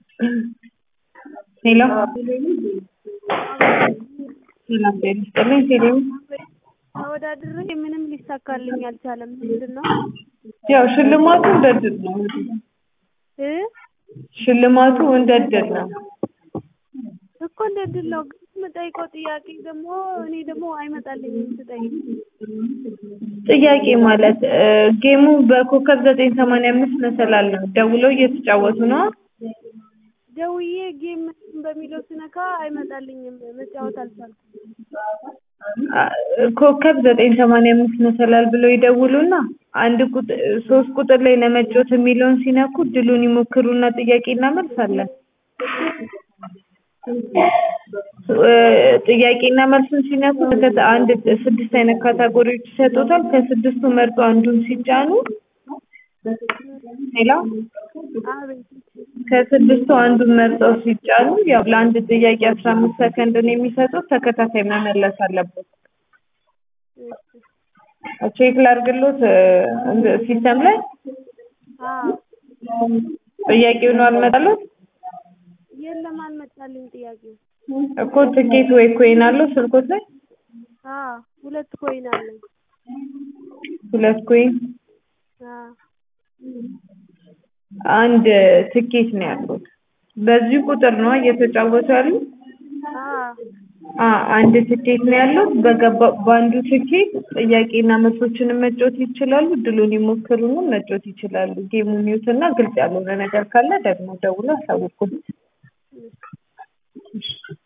ሄሎ ሰላም ጤና ይስጥልኝ ቴሌው ተወዳድሬ ምንም ሊሳካልኝ አልቻለም። ምንድን ነው ያው ሽልማቱ እንደ እድል ነው እ ሽልማቱ እንደ እድል ነው እኮ እንደ እድል ነው። ግን የምጠይቀው ጥያቄ ደግሞ እኔ ደግሞ አይመጣልኝም ስጠይቅ። ጥያቄ ማለት እ ጌሙ በኮከብ ዘጠኝ ሰማንያ አምስት መሰላል ነው ደውለው እየተጫወቱ ነው ደውዬ ጌም በሚለው ስነካ አይመጣልኝም። መጫወት አልቻልኩም። ኮከብ ዘጠኝ ሰማንያ አምስት መሰላል ብለው ይደውሉና አንድ ቁጥር ሶስት ቁጥር ላይ ለመጫወት የሚለውን ሲነኩ ድሉን ይሞክሩና ጥያቄና መልስ አለ። እ ጥያቄና መልሱን ሲነኩ ከተ አንድ ስድስት አይነት ካታጎሪዎች ይሰጡታል። ከስድስቱ መርጦ አንዱን ሲጫኑ ሌላ አቤት ከስድስቱ አንዱን መርጠው ሲጫኑ ያው ለአንድ ጥያቄ አስራ አምስት ሰከንድ ነው የሚሰጡት። ተከታታይ መመለስ አለበት። ቼክ ላድርግሎት እ ሲስተም ላይ አዎ ጥያቄው ነው አልመጣሎት የለም አልመጣልኝ ጥያቄው። እኮ ትኬት ወይ ኮይን አለው ስልኮት ላይ አዎ ሁለት ኮይን አለኝ። ሁለት ኮይን አዎ አንድ ትኬት ነው ያሉት። በዚህ ቁጥር ነው እየተጫወቱ ያሉት። አዎ አ አንድ ትኬት ነው ያለው። በገባ በአንዱ ትኬት ጥያቄና መልሶችንም መጫወት ይችላሉ። ድሉን ይሞክሩና መጫወት ይችላሉ። ጌሙን ይዩትና ግልጽ ያልሆነ ነገር ካለ ደግሞ ደውሎ አሳውቁን። እሺ